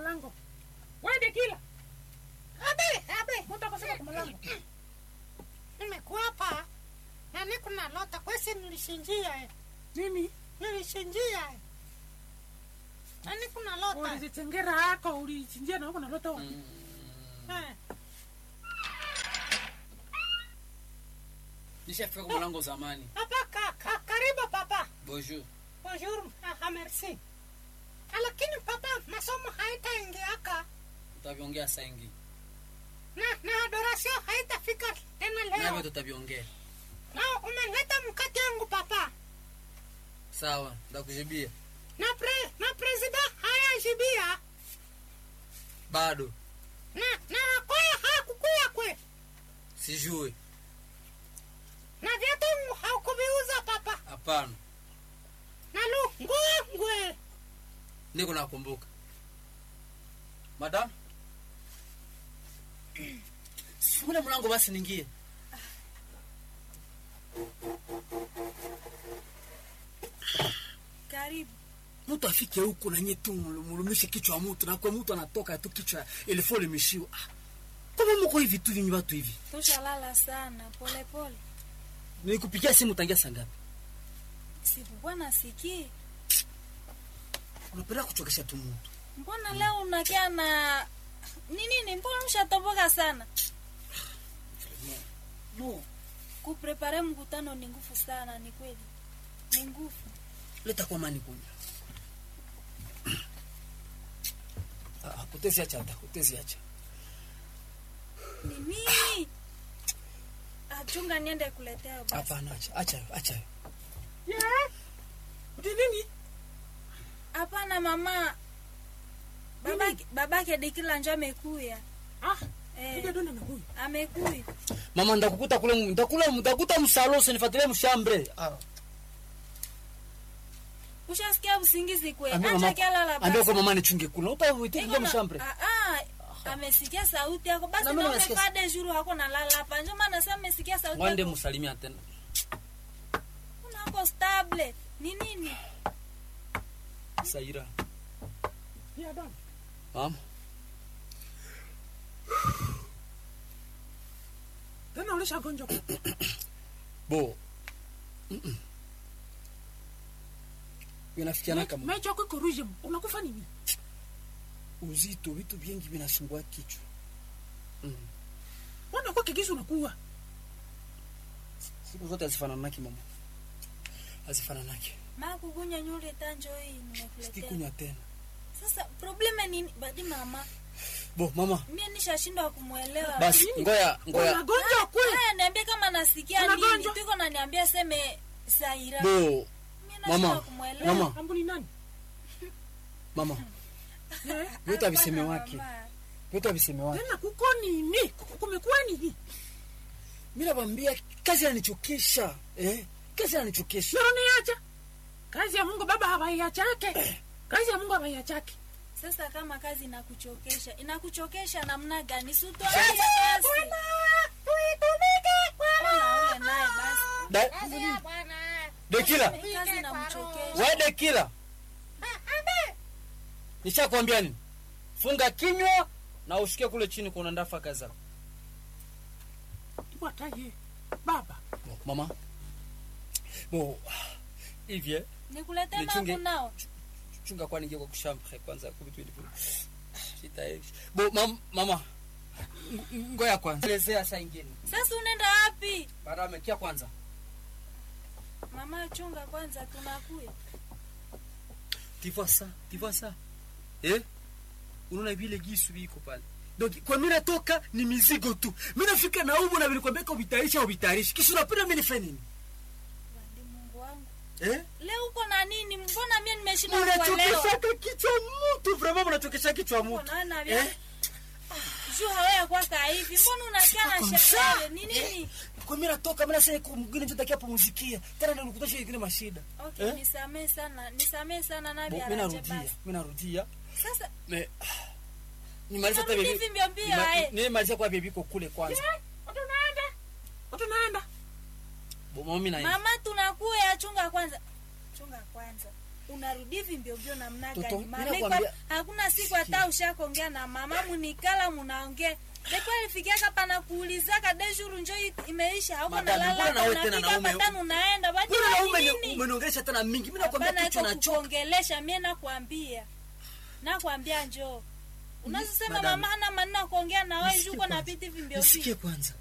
mlango wende kila abe abe mtu akasema kwa mlango nimekuwa hapa na niko na lota kwesi nilishinjia eh. nini nilishinjia eh. na niko na lota ulizitengera hako ulichinjia na huko nalota wapi eh. nishafika kwa mlango zamani hapa ka, ka, karibu papa bonjour bonjour ah, ah, merci Ah, lakini papa masomo haitaingiaka tutaviongea saa ingine na na adorasio haitafika tena navyo leo tutaviongea na umeleta mkate yangu papa sawa ndakujibia na pre, na presida hayajibia bado na na kwaya hakukuya kwe sijue na vyetu haukuviuza papa hapana na lu nguo ngwe niko nakumbuka madam sifungule mlango basi ningie karibu mtu afike huko nanye tu mulu- mulumishe kichwa wa mtu na kwa mtu anatoka tu kichwa ilifo limishiwa ah. kama mko hivi tu vinyi watu hivi tushalala sana polepole nikupigia simu tangia saa ngapi sikukuwa nasikii unapenda kuchokesha tu mtu mbona leo unakia na ni nini mbona mshatoboka sana no kuprepare mkutano ni nguvu sana ni kweli ni nguvu leta kwa mani kunya ah, utezi acha hata utezi acha ni nini achunga niende kuletea basi hapana acha acha acha yeah. uti nini hapana mama babake babake dikila njo amekuya ah eh, kuja donda na huyu amekuya mama ndakukuta kule mu- ndakula ndakuta msalo usinifuatilie mshambre ah. ushasikia usingizi kwe ambia acha mama kialala ambia basi kwa mama nichunge kula utaitika Iko na- mshambre Ah, ah, amesikia sauti yako basi Na mimi na nimesikia- umekaa de jour hako nalala hapa njo maana sasa amesikia sauti wande yako msalimia tena unako stable ni nini saira pia donda mama tena ulishagonjwa bo Mm-mm. vinafikiana kama mecho yako iko ruje unakufa nini uzito vitu vingi vinasumbua kichwa mm. mbona kwa kigisu unakuwa siku zote hazifananaki mama hazifananaki maa kukunya nyule tanjo hii nimekuletea sitikunywa tena sasa probleme nini badi mama bo mama mie nishashindwa kumwelewa basi ngoya ngoya unagonjwa kwe haya niambie kama nasikia nini Unagonjwa? tuko naniambia seme saira bo mie nashindwa mama kumwelewa mama ambu ni nani mama Eh, vyote aviseme Hapana, wake mama. vyote aviseme wake tena kuko nini Kuko- kumekuwa nini mi nawambia kazi yanichokesha eh? kazi yanichokesha yoroniacha kazi ya mungu baba hawaiachake kazi ya mungu hawaiachake sasa kama kazi inakuchokesha inakuchokesha namna gani sutwache kazi Ona ule naye basi Da- dekila Hii kazi inamchokesha we dekila nishakwambia nini funga kinywa na ushikie kule chini kuna ndafa kazi zako iwataye baba Bo, mama bo hivye nikuletee Nichunge. mangu nao chunga kwani ingia kwa kushambre kwanza kuvitu vilivyo sitaeshi bo mam, mama ng- ng- ngoya kwanza elezea saa ingine sasa unaenda wapi baada amekia kwanza mama chunga kwanza tunakuya tu vois ça tu vois ça eh unaona vile gisu viko pale donc kwa mimi natoka ni mizigo tu mimi nafika na umo na vilikwambia kwa vitarisha au vitarishi kisha unapenda mimi nifanye nini Wandi mungu wangu eh leo uko na nini mbona mie nimeshindwa kuelewa unachokesha kichwa mtu vraiment unachokesha kichwa Uko mtu naona eh vya juu hawaya kwaka hivi mbona unakia na Comme shekere ça. ni nini kwa mimi natoka mimi nasema kwa mwingine ndio takia pumzikia tena ndio nikutosha ingine mashida okay Eh? nisamee sana nisamee sana Bo, nabi mimi araje narudia basi mimi narudia sasa me nimaliza hata Narudi bibi hivi mbio mbio, nima- eh. nimaliza kwa bibi ko kule kwanza utunaenda utunaenda bo mama mimi na mama tunakuya chunga kwanza chunga kwanza unarudi hivi mbiombio namna Toto, gani mimi mama nakwambia- iko- hakuna siku hata ushakuongea na mama munikala munaongea depo alifikiaka pana kuulizaka deshuru njo i- imeisha hauko Madame, mbona nalala nawe tena unafika naume- patano unaenda bati mbona naume nini? ni- umeniongelesha tena mingi mimi nakwambia Hapana, kichwa iko nachoka kukuongelesha mie nakwambia nakwambia njoo unazosema Madame. mama hana maneno ya kuongea na wewe Nisikie juko na kwanza. viti vimbio nisikie kwanza